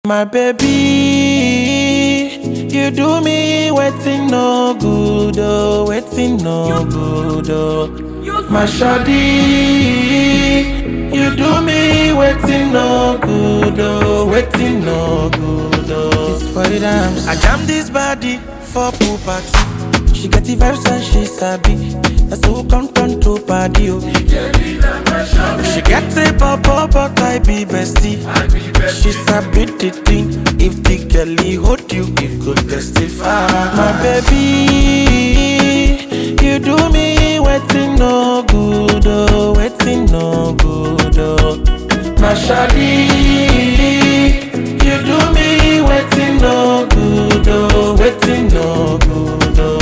My baby, you do me waiting no good, oh, waiting no good, oh. My shawty, you do me waiting no good, oh, waiting no good, oh. It's for the dance. I jam this body for pool party. She get the vibes and she sabi. That's who come turn to party, oh. She get a bubble, but I be bestie. She sabi the thing. If the girlie hold you, it could testify. My baby, you do me waiting no good, oh, waiting no good, oh. My shawty, you do me waiting no good, oh, waiting no good, oh.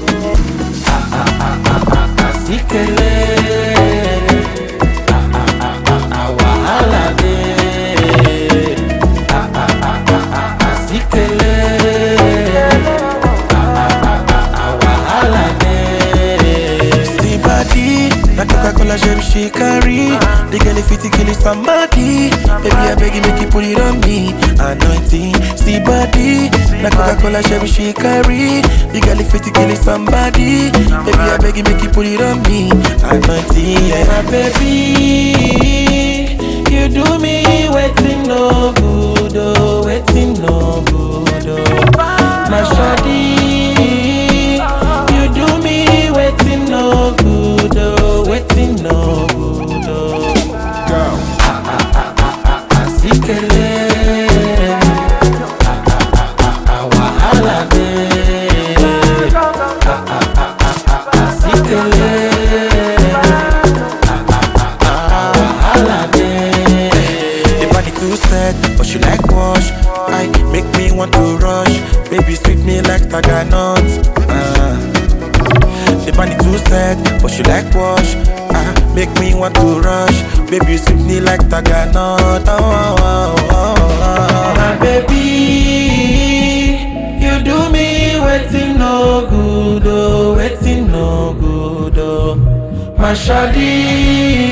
Asikele, ah ah ah ah ah wahala dey. Ah ah ah ah ah asikele, ah ah ah ah ah wahala dey. See body, na Coca-Cola gem she carry. The girl fit to kill somebody. Baby I beg you make you put it on me. Anointing, see body, na Coca-Cola gem she carry. The girl fit to kill somebody. Baby I beg you make you put it on me. Anointing, yeah. My baby, you do me waiting no good, oh, waiting no good, oh. My shawty, you do me waiting no good, oh, waiting no good, oh. Asikele, ah ah ah ah ah wahala dey. Ah ah ah ah ah asikele, ah ah ah ah ah wahala dey. The body too set, but she like wash. I make me want to rush. Baby sweet me like taganut. Uh. The body too set, but she like wash. Ah, make me want to rush. Baby sweet me like taganut. Oh, oh, oh, oh, oh. My baby, you do me waiting no good, oh, waiting no good, oh. My shawty,